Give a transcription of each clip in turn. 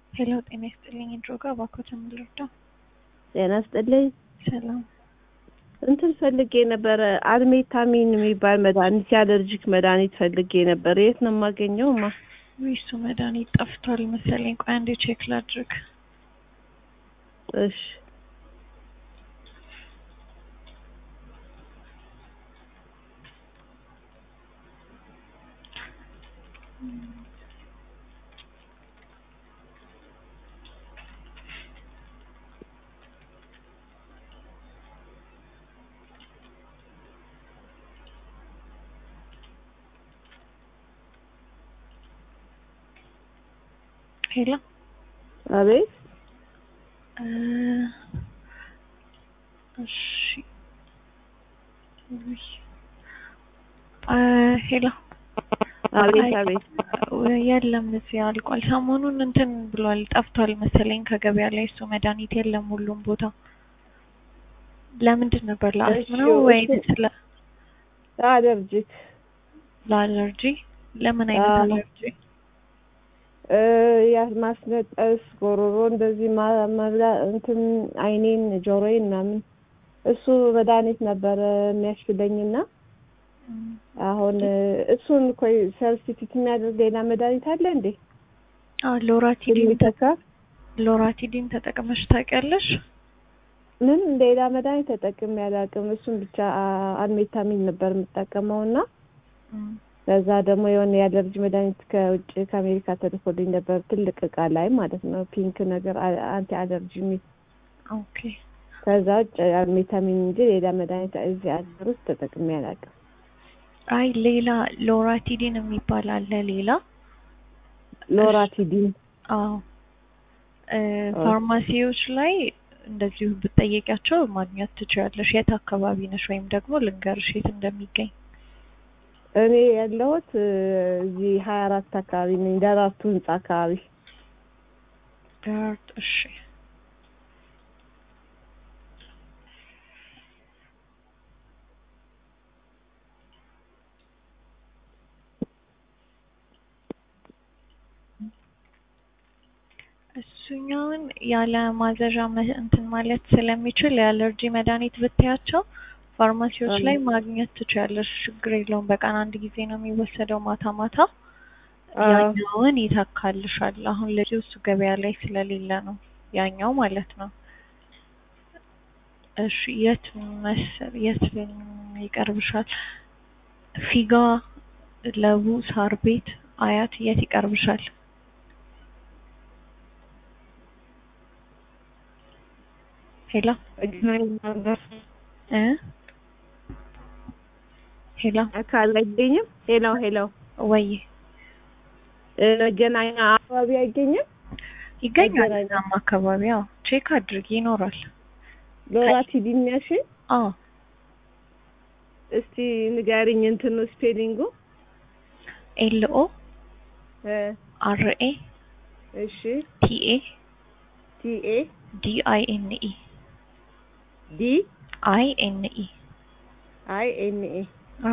ሄሎ ጤና ይስጥልኝ። ድሮ ጋር እባክዎት የምልርዳው ጤና ይስጥልኝ። ሰላም እንትን ፈልጌ ነበረ አድሜታሚን የሚባል መድኃኒት የአለርጂክ መድኃኒት ፈልጌ ነበር። የት ነው የማገኘው? ማ እሱ መድኃኒት ጠፍቷል መሰለኝ። ቆይ አንዴ ቼክ ላድርግ። እሺ ሄሎ አቤት እ እሺ ውይ እ ሄሎ አቤት አቤት የለም እዚህ አልቋል። ሰሞኑን እንትን ብሏል ጠፍቷል መሰለኝ ከገበያ ላይ እሱ መድኃኒት የለም ሁሉም ቦታ። ለምንድን ነበር ለአስም ነው እሺ፣ ወይ እሱ- ስለ አለርጂክ ለአለርጂ? ለምን አይነት አዎ። አለርጂ? እ ያ ማስነጠስ፣ ጎሮሮ እንደዚህ ማ- መብላ እንትን አይኔን፣ ጆሮዬን ምናምን እሱ መድኃኒት ነበረ የሚያሽለኝና እም፣ አሁን እ እሱን ኮይ ሰብስቲቱት የሚያደርግ ሌላ መድኃኒት አለ እንዴ? አዎ ሎራቲዲን ተ- የሚተካ ሎራቲዲን ተጠቅመሽ ታውቂያለሽ? ምን ሌላ መድኃኒት ተጠቅሜ አላውቅም። እሱን ብቻ አ- አድሜታሚን ነበር የምጠቀመው እና እም፣ ከዛ ደግሞ የሆነ የአለርጂ መድኃኒት ከውጭ ከአሜሪካ ተልኮልኝ ነበር ትልቅ እቃ ላይ ማለት ነው ፒንክ ነገር አ- አንቲ አለርጂ የሚል ኦኬ ከዛ ውጭ አድሜታሚን እንጂ ሌላ መድኃኒት እዚህ አገር ውስጥ ተጠቅሜ አላውቅም። አይ ሌላ ሎራቲዲን የሚባል አለ ሌላ ሎራቲዲን አዎ እ ፋርማሲዎች ላይ እንደዚሁ ብትጠየቂያቸው ማግኘት ትችያለሽ። የት አካባቢ ነሽ? ወይም ደግሞ ልንገርሽ የት እንደሚገኝ። እኔ ያለሁት እ እዚህ ሀያ አራት አካባቢ ነኝ ደራርቱ ህንጻ አካባቢ ዳርት እሺ እሱኛውን ያለ ማዘዣ መ- እንትን ማለት ስለሚችል የአለርጂ መድኃኒት ብትያቸው ፋርማሲዎች አዎ። ላይ ማግኘት ትችያለሽ። ችግር የለውም። በቀን አንድ ጊዜ ነው የሚወሰደው ማታ ማታ። አዎ። ያኛውን ይተካልሻል። አሁን ለጊዜው እሱ ገበያ ላይ ስለሌለ ነው ያኛው ማለት ነው። እሺ የት መሰል የት ይቀርብሻል? ፊጋ፣ ለቡ፣ ሳር ቤት፣ አያት የት ይቀርብሻል? ሄሎ እ ሄሎ አካል አይገኝም። ሄሎ ሄሎ ወይ እ መገናኛ አካባቢ አይገኝም። ይገኛል። መገናኛ። እዛም አካባቢ አዎ፣ ቼክ አድርጊ ይኖራል። ሎራቲዲን ያልሽ አዎ እስቲ ንገሪኝ እንትኑ ስፔሊንጉ ኤል ኦ እ አር ኤ እሺ ቲ ኤ ቲ ኤ ዲ አይ ኤን ኢ ዲ አይ ኤን ኢ አይ ኤን ኤ አዎ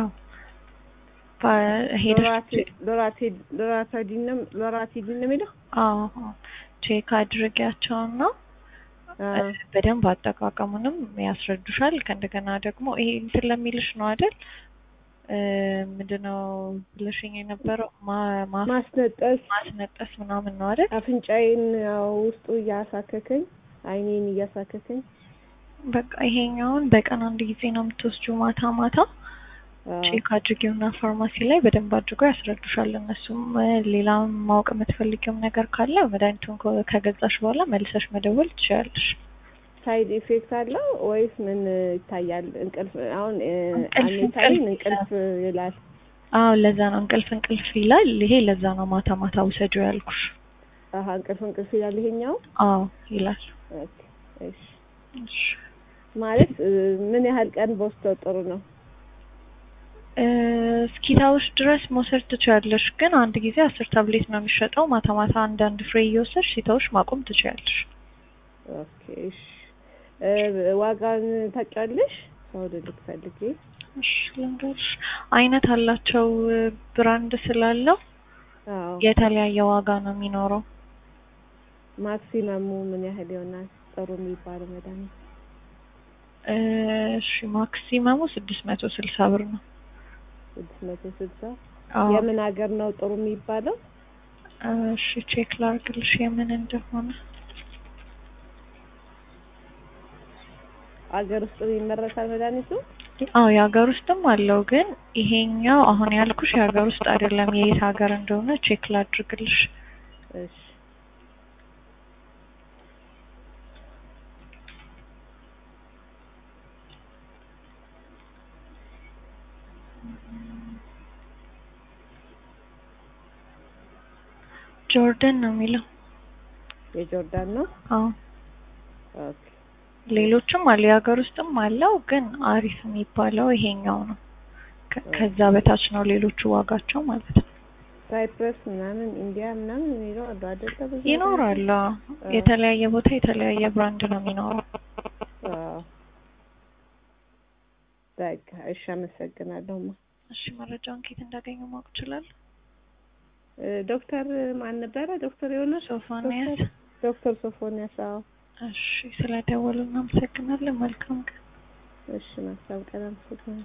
ሄደሽ ሎራቲ ሎራቲዲን ነው ሎራቲዲን ነው የሚለው አዎ አዎ፣ ቼክ አድርጊያቸውና አዎ። በደንብ አጠቃቀሙንም ያስረዱሻል። ከእንደገና ደግሞ ይሄ እንትን ለሚልሽ ነው አይደል? እ ምንድነው ብለሽኝ የነበረው ማ- ማ- ማስነጠስ ማስነጠስ ምናምን ነው አይደል? አፍንጫዬን ያው ውስጡ እያሳከከኝ አይኔን እያሳከከኝ በቃ ይሄኛውን በቀን አንድ ጊዜ ነው የምትወስጂው ማታ ማታ አዎ። ቼክ አድርጊውና ፋርማሲ ላይ በደንብ አድርጎ ያስረዱሻል። እነሱም እ ሌላም ማወቅ የምትፈልጊውም ነገር ካለ መድኃኒቱን ከ- ከገዛሽ በኋላ መልሰሽ መደወል ትችያለሽ። ሳይድ ኢፌክት አለው ወይስ ምን ይታያል? እንቅልፍ አሁን እ እንቅልፍ አሜታሚን እንቅልፍ እንቅልፍ ይላል። አዎ ለዛ ነው እንቅልፍ እንቅልፍ ይላል። ይሄ ለዛ ነው ማታ ማታ ውሰጂው ያልኩሽ። አሀ እንቅልፍ እንቅልፍ ይላል ይሄኛው። አዎ ይላል። ኦኬ እሺ። እሺ ማለት እ ምን ያህል ቀን በወስደው ጥሩ ነው? እ እስኪታውሽ ድረስ መውሰድ ትችያለሽ፣ ግን አንድ ጊዜ አስር ታብሌት ነው የሚሸጠው። ማታ ማታ አንዳንድ ፍሬ እየወሰድሽ ሲታውሽ ማቆም ትችያለሽ። ኦኬ እሺ። እ ዋጋን ታውቂያለሽ? ሰው ልልክ ፈልጌ እሺ ልንገርሽ፣ አይነት አላቸው ብራንድ ስላለው አዎ የተለያየ ዋጋ ነው የሚኖረው። ማክሲመሙ ምን ያህል ይሆናል? ጥሩ የሚባለው መድኃኒት እሺ ማክሲመሙ ስድስት መቶ ስልሳ ብር ነው። ስድስት መቶ ስልሳ አዎ የምን ሀገር ነው ጥሩ የሚባለው? እሺ ቼክ ላርግልሽ የምን እንደሆነ። አገር ውስጥ ይመረታል መድኃኒቱ? አዎ የሀገር ውስጥም አለው ግን ይሄኛው አሁን ያልኩሽ የሀገር ውስጥ አይደለም። የየት ሀገር እንደሆነ ቼክ ላድርግልሽ። እሺ ጆርደን ነው የሚለው። የጆርዳን ነው? አዎ ኦኬ ሌሎችም አለ የሀገር ውስጥም አለው ግን አሪፍ የሚባለው ይሄኛው ነው። ከ- ከዛ በታች ነው ሌሎቹ ዋጋቸው ማለት ነው። ሳይፕረስ ምናምን ኢንዲያ ምናምን የሚለው አሉ አይደለ? ብዙ ይኖራሉ። አዎ። የተለያየ ቦታ የተለያየ ብራንድ ነው የሚኖረው። አዎ። በቃ እሺ፣ አመሰግናለሁማ። እሺ መረጃውን ከየት እንዳገኙ ማወቅ ይችላል? እ ዶክተር ማን ነበረ? ዶክተር የሆነ ሶፎንያስ። ዶክተር ሶፎንያስ። አዎ። እሺ ስለደወሉ እናመሰግናለን። መልካም ቀን። እሺ፣ መልካም ቀን። አመሰግናለሁ።